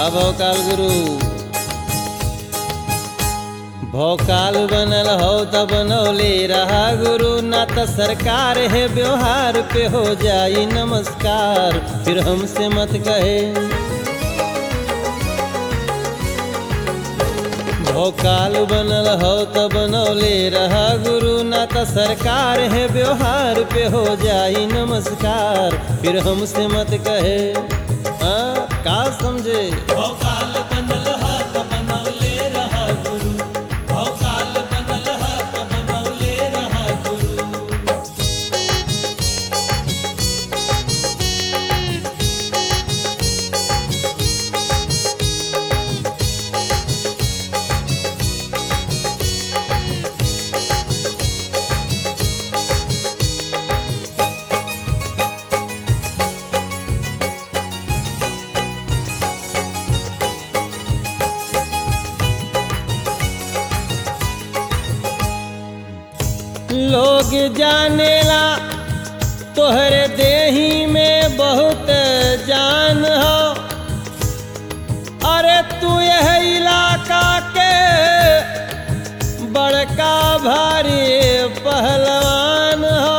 भोकाल गुरु भोकाल बनल हो त बनौले रहा गुरु ना त सरकार है व्यवहार पे हो जाई नमस्कार फिर हमसे मत कहे भोकाल बनल हो त बनौले रहा गुरु ना त सरकार है व्यवहार पे हो जाई नमस्कार फिर हमसे मत कहे हाँ का समझे भोकाल बनल हा त बनौले रहा गुरु भोकाल बनल हा त बनौले रहा गुरु लोग जानेला तोहरे देही में बहुत जान हो अरे तू यह इलाका के बड़का भारी पहलवान हो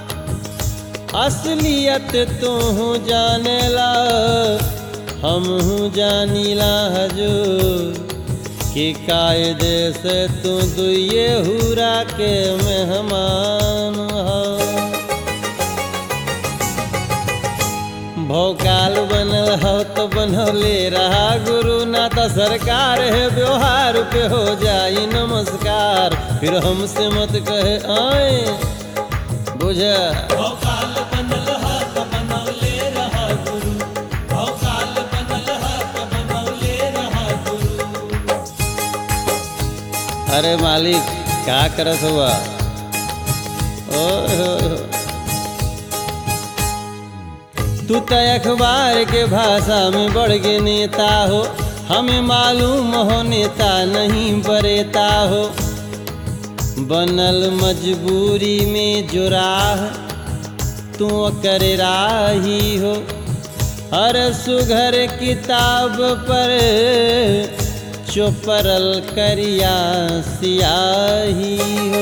असलियत तू जानेला हम जानीला हजूर कि कायदे से तू दुए हुरा के मेहमान हो भोकाल बनल हो तो बनौले रहा गुरु ना तो सरकार है व्यवहार पे हो जाई नमस्कार फिर हमसे मत कहे आए बुझ भोकाल बनल हा त बनौले रहा गुरु भोकाल बनल हा त बनौले रहा गुरु अरे मालिक क्या करत हुआ ओए होए होए। तू तो अखबार के भाषा में बढ़ के नेता हो हमें मालूम हो नेता नहीं बरेता हो बनल मजबूरी में जो राह तू कर राही हो हर सुघर किताब पर चोपरल करिया सियाही हो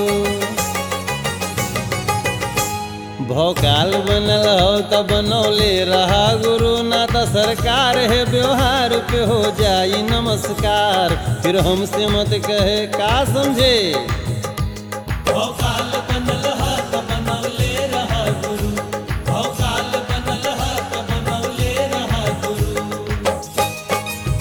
भोकाल बनल हो त बनौले रहा गुरु ना त सरकार है व्यवहार पे हो जाई नमस्कार फिर हमसे मत कहे का समझे भोकाल बनल हा त बनौले रहा गुरु भोकाल बनल हा त बनौले रहा गुरु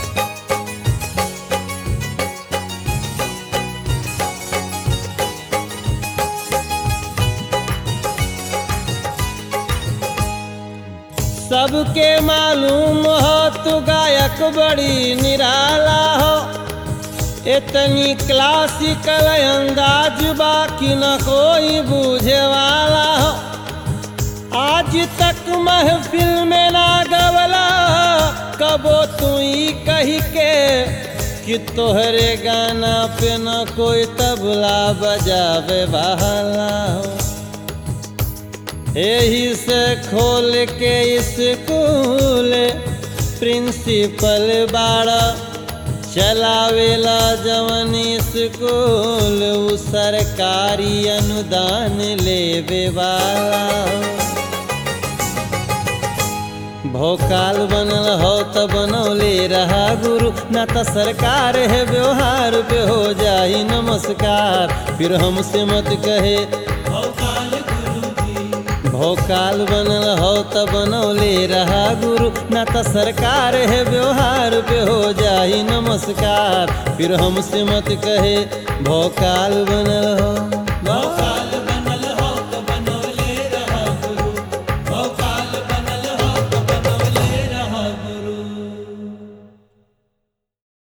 सबके मालूम हो तू गायक बड़ी निराला हो इतनी क्लासिकल अंदाज बाकी न कोई बूझे वाला हो आज तक महफिल में ना गवला कबो तू ही कही के कि तोहरे गाना पे न कोई तबला बजावे वाला हो यही से खोल के स्कूल प्रिंसिपल बाड़ा चलावेला जवन स्कूल उ सरकारी अनुदान लेवे वाला भोकाल बनल हो त बनौले रहा गुरु ना त सरकार है व्यवहार पे हो जाई नमस्कार फिर हमसे मत कहे भोकाल गुरु जी भोकाल बनल हो त बनौले रहा गुरु ना त सरकार है व्यवहार पे हो जाई नमस्कार फिर हमसे मत कहे भोकाल बनल हो भोकाल